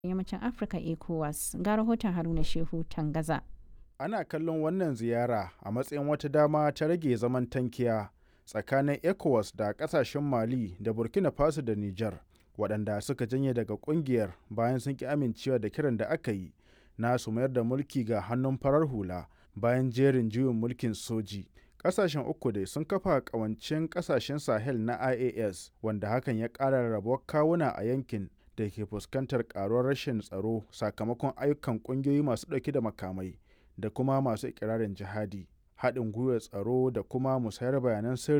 yammacin Afirka ECOWAS ga rahoton Haruna Shehu Tangaza. Ana kallon wannan ziyara a matsayin wata dama ta rage zaman tankiya tsakanin ECOWAS da kasashen Mali da Burkina Faso da Nijar waɗanda suka janye daga ƙungiyar bayan sun ki amincewa da kiran da aka yi na su mayar da mulki ga hannun farar hula bayan jerin juyin mulkin soji. Ƙasashen uku dai sun kafa ƙawancen ƙasashen Sahel na IAS wanda hakan ya ƙara rabuwar kawuna a yankin da ke fuskantar ƙaruwar rashin tsaro sakamakon ayyukan ƙungiyoyi masu ɗauke da makamai da kuma masu ikirarin jihadi. Haɗin gwiwar tsaro da kuma musayar bayanan sirri